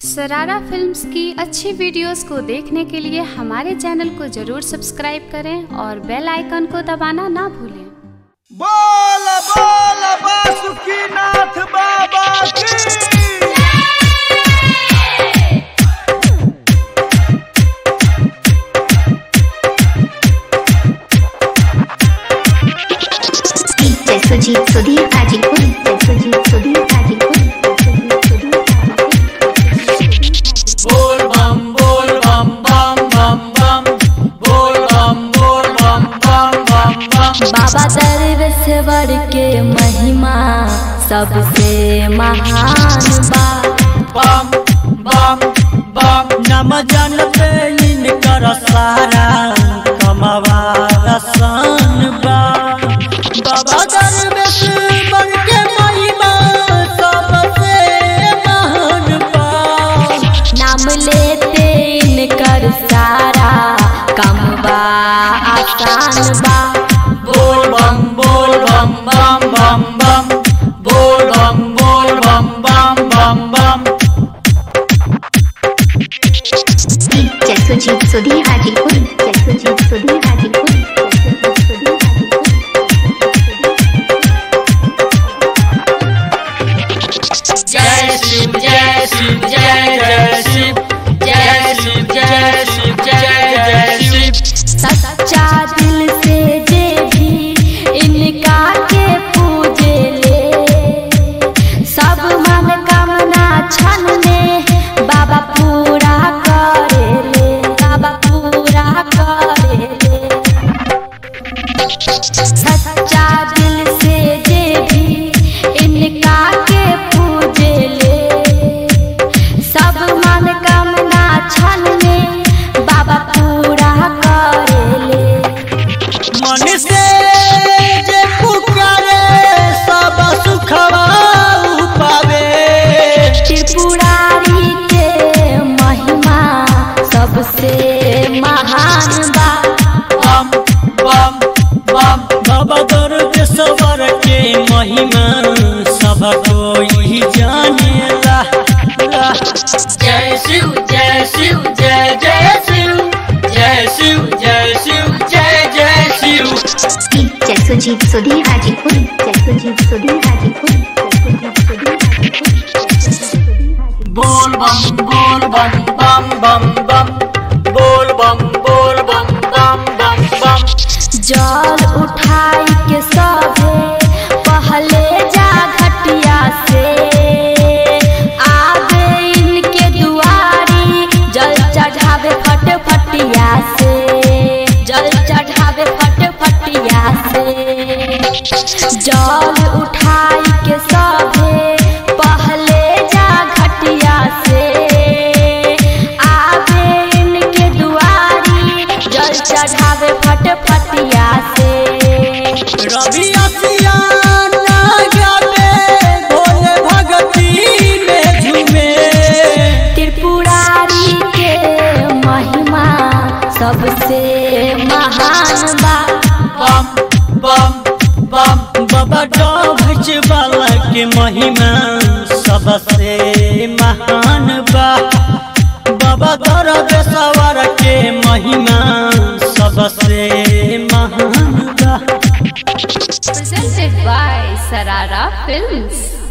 सरारा फिल्म्स की अच्छी वीडियोस को देखने के लिए हमारे चैनल को जरूर सब्सक्राइब करें और बेल आइकन को दबाना ना भूलें बोल बोल बासुकीनाथ बाबा की जय सुजीत सुधीर हाजीपुर जय सुजीत सुधीर हाजीपुर जय सुजीत सुधीर बोल बम बोल बम बम बम बम बोल बम बोल बम बम बम बम बाबा दरवेश्वर के महिमा सबसे महान बा बम बम बम नम जन पे इनकर सारा कमवा रसन बा बाबा दरवेश्वर के महिमा सबसे महान बा नाम लेते इनकर सारा कम बा आसान बा बोल बम बोल बम बम बम बम बोल बम बोल बम बम बम बम जय सुजीत सुधीर हाजीपुर जय सुजीत सुधीर हाजीपुर जय सुजीत सुधीर जय शिव जय शिव जय जय शिव जय शिव जय शिव जय जय शिव सच्चा दिल से जे भी इनका के पूजे ले सब मनोकामना क्षण में बाबा पूरा करे ले बाबा पूरा करे ले सच्चा दिल से जे भी इनका के पूजे ले सब मनोकामना क्षण में बाबा पूरा करे ले मन से जे पुकारे सब सुखवा पावे त्रिपुरारी के महिमा सबसे महान बा बम बम बम बाबा दरवेश्वर के महिमा सब कोई जानेला ला। जय शिव जय शिव जय जय शिव जय शिव जय शिव जय जय शिव जय सुजीत सुधीर हाजीपुर जय सुजीत सुधीर हाजीपुर जय सुजीत सुधीर हाजीपुर जय सुजीत सुधीर हाजीपुर बोल बम बोल बम बम बम बम बोल बम बोल बम बम बम बम जल उठाई के सभे पहले जा घटिया से आगे इनके दुआरी जल चढ़ावे फट फटिया से जल चढ़ावे फट फटिया से जल उठाई के सभे पहले जा घटिया से आगे इनके दुआरी जल चढ़ावे फट फटिया से रवि असियान गावे भोले भगती में झूमे त्रिपुरारी के महिमा सबसे महान बा बम बम बम बाबा डोभच वाला के महिमा सबसे महान बा बाबा दरवेश्वर के महिमा सबसे महान बा presented by Sarara Films.